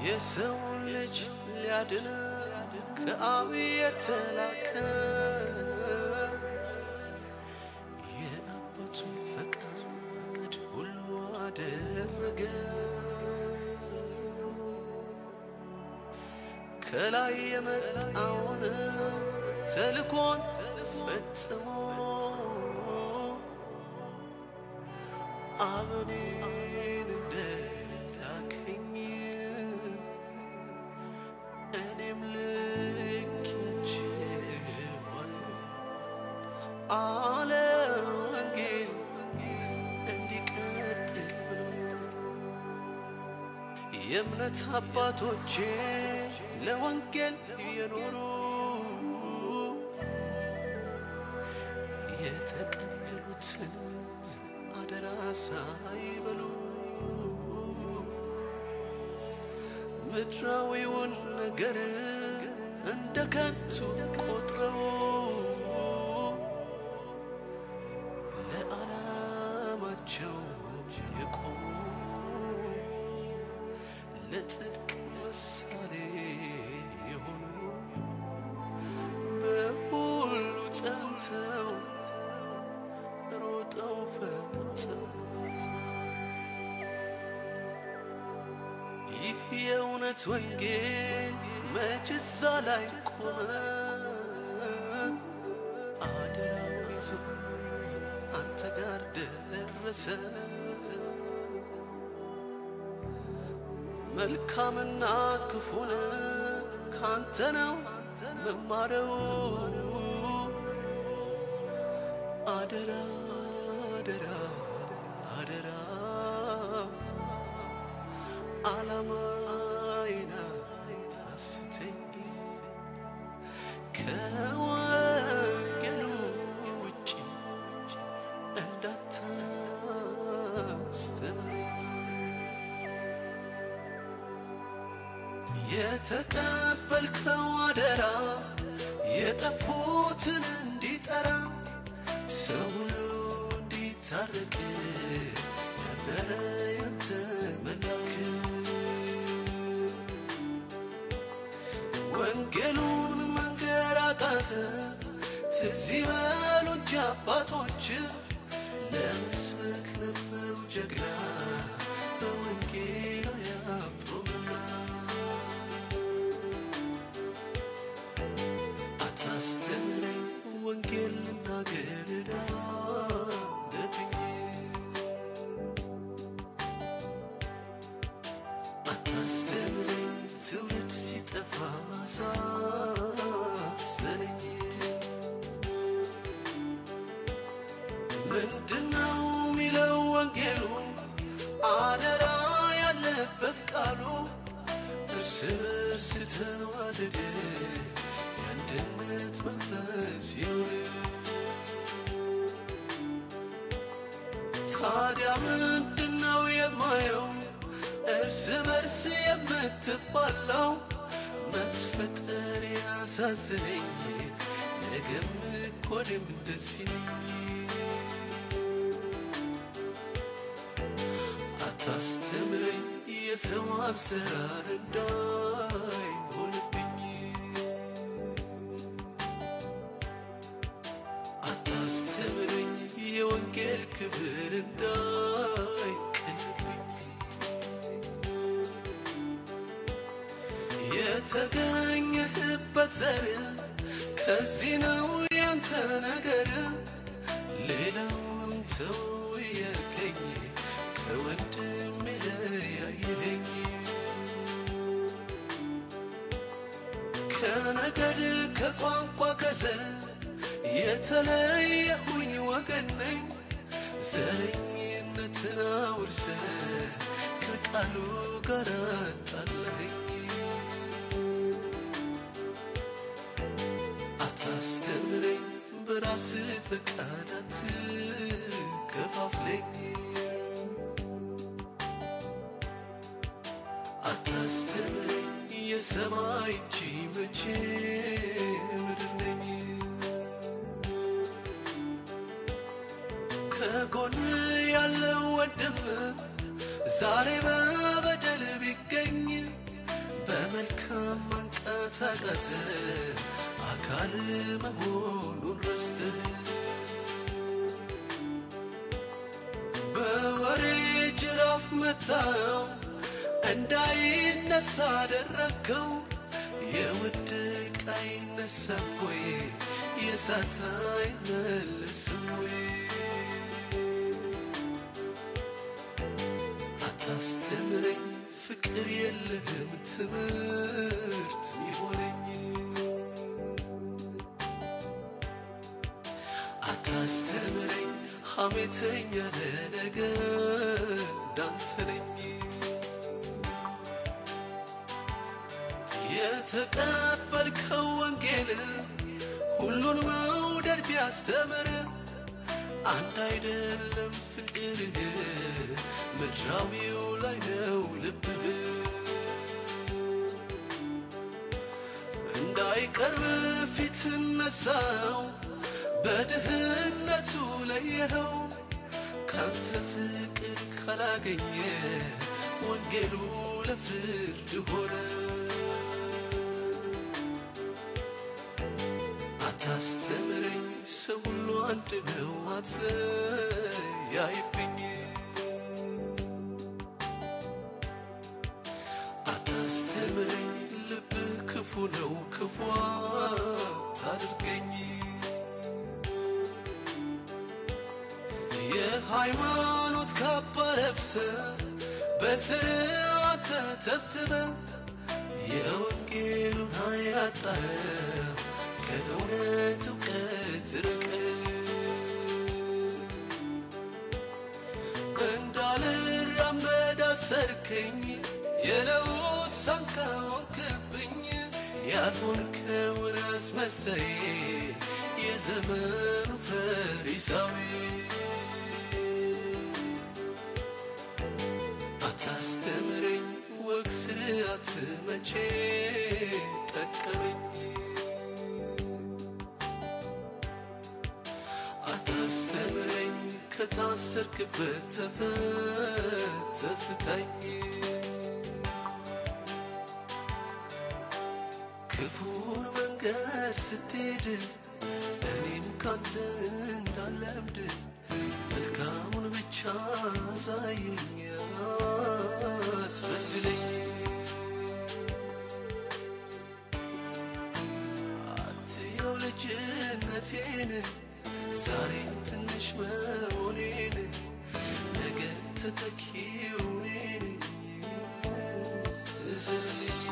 የሰውን ልጅ ሊያድን ከአብ የተላከ የአባቱን ፈቃድ ሁሉ አደረገ። ከላይ የመጣውን ተልኮን ፈጽሞ አብ እኔን እንደላከኝ እኔም ልኬያችኋለሁ አለ ወንጌል እንዲቀጥል ብሎ የእምነት አባቶቼ ለወንጌል የኖሩ የተቀበሉትን አደራ ሳይበሉ ምድራዊውን ነገር እንደ ከንቱ ቆጥረው ለዓላማቸው የቆሙ ለጽድቅ ምሳሌ የሆኑ በሁሉ ጸንተው ሮጠው ፈጽመው ይህ የእውነት ወንጌል መች እዛ ላይ ቆመ? አደራውን ይዞ አንተ ጋር ደረሰ። መልካምና ክፉን ካንተ ነው መማረው። አደራ አደራ አደራ ዓላማዬን አታስተኝ ከወንጌሉ ውጭ እንዳታስተምረኝ የተቀበልከው አደራ የጠፉትን እንዲጠራ ሰው ሁሉ እንዲታረቅ ነበረ ያንተ መላክ ወንጌሉን መንገር አቃተ ትዝ ይበሉ እንጂ አባቶች ለመስበክ ነበሩ ጀግና በወንጌል አያፍሩምና አታስተምረኝ ወንጌል ልናገር ዕዳ አለብኝ አታስተምረኝ ትውልድ ሲጠፋ አሳዘነኝ ምንድነው ሚለው ወንጌሉ አደራ ያለበት ቃሉ እርስ በርስ ተዋደደ የአንድነት መንፈስ ይኑር ታዲያ ምንድነው የማየው እርስ በርስ የምትባላው መፈጠር ያሳዝነኝ ነገም እኮ እኔም ደስ ይለኝ አታስተምረኝ የሰው አሰራር እንዳይሆንብኝ አታስተምረኝ የወንጌል ክብር እንዳይቀልብኝ የተገኘህበት ዘር ከዚህ ነው ያንተ ነገር ሌላውን ተው እያልከኝ ከወንድም ለያየኸኝ ከነገድ ከቋንቋ ከዘር የተለየሁኝ ወገን ነኝ ዘረኝነትን አውርሰ ከቃሉ ጋር አጣላኸኝ አታስተምረኝ በራስ ፈቃድ አትከፋፍለኝ አታስተምረኝ የሰማይ እንጂ መቼ ምድር ነኝ ከጎን ያለው ወንድም ዛሬ በበደል ቢገኝ መንቀሳቀስ አካል መሆኑን ረስተህ በወሬ ጅራፍ መታው እንዳይነሳ አደረግከው። የወደቀ አይነሳም ወይ የሳተ አይመልስም ወይ? አታስተምረኝ ፍቅር የለህም ትምህርት ሚሆነኝ አታስተምረኝ ሐሜተኛ ለነገ እንዳንተ ነኝ የተቀበልከው ወንጌል ሁሉን መውደድ ቢያስተምር አንድ አይደለም ፍቅርህ ምድራዊው ላይ ነው ልብህ እንዳይቀርብ ፊት ነሳው በድህነቱ ለየኸው ካንተ ፍቅር ካላገኘ ወንጌሉ ለፍርድ ሆነ አታስተምረኝ ሰው ሁሉ አንድ ነው አትለያይብኝ አታስተምረኝ ልብህ ክፉ ነው ክፉ አታድርገኝ የሃይማኖት ካባ ለብሰ በስርዓት ተተብትበ የወንጌሉን ኃይል አጣኸው ከእውነት እውቀት ርቀ እንዳልራመድ አሰርከኝ የለውጥ ሳንካ ሆንክብኝ ያልሆንከውን አስመሳይ የዘመኑ ፈሪሳዊ አታስተምረኝ ወግ ስርዓት መቼ ጠቀመኝ አታስተምረኝ ከታሰርክበት ተፈተህ ፍታኝ ክፉን መንገድ ስትሄድ እኔም ካንተ እንዳለምድ መልካሙን ብቻ አሳየኝ አትበድለኝ አትየው ልጅነቴን ዛሬን ትንሽ መሆኔን ነገ ተተኪው እኔ ነኝ እዘንልኝ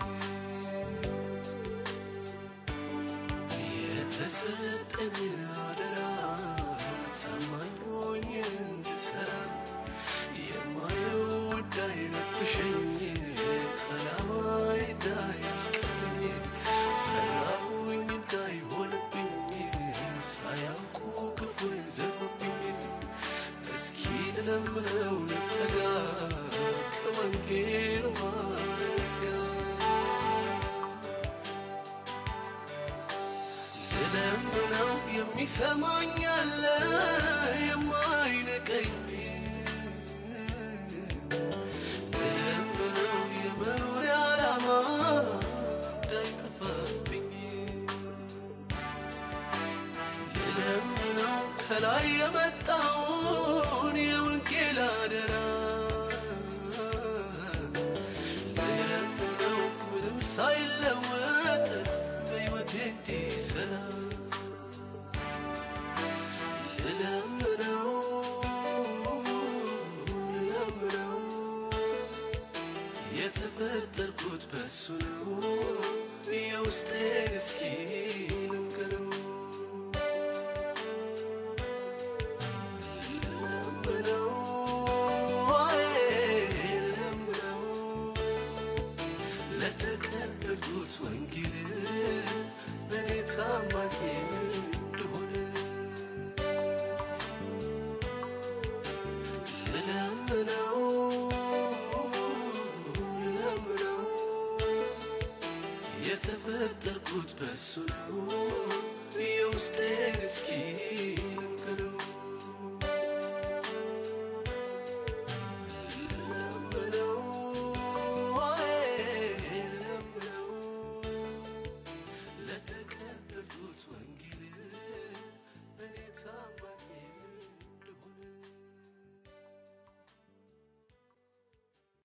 የተሰጠኝ አደራ ታማኝ ሆኜ እንድሰራ የማየው እንዳይረብሸኝ ከዓላማዬ እንዳያስቀረኝ ፈራሁኝ እንዳይሆንብኝ ሳያውቁ ክፉ ይዘሩብኝ እስኪ ልለምነው ልጠጋ ከወንጌሉ ማረገዝ ልለምነው የሚሰማኝ አለ የማይነቀኝ ልለምነው የመኖሪያ ዓላማ እንዳይጠፋብኝ ልለምነው ከላይ የመጣውን የወንጌል አደራ ልለምነው ምንም ሳይለወጥ በሕይወቴ እንዲሰራ ልለምነው ልለምነው የተፈጠርኩት በሱ ነው የውስጤን እስኪ ልንገረው ልለምነው አይ ልለምነው ለተቀበልኩት ወንጌል እኔ ታማኝ እንደሆነ ልለምነው ልለምነው የተፈጠርኩት በሱ ነው የውስጤን እስኪ ልንገረው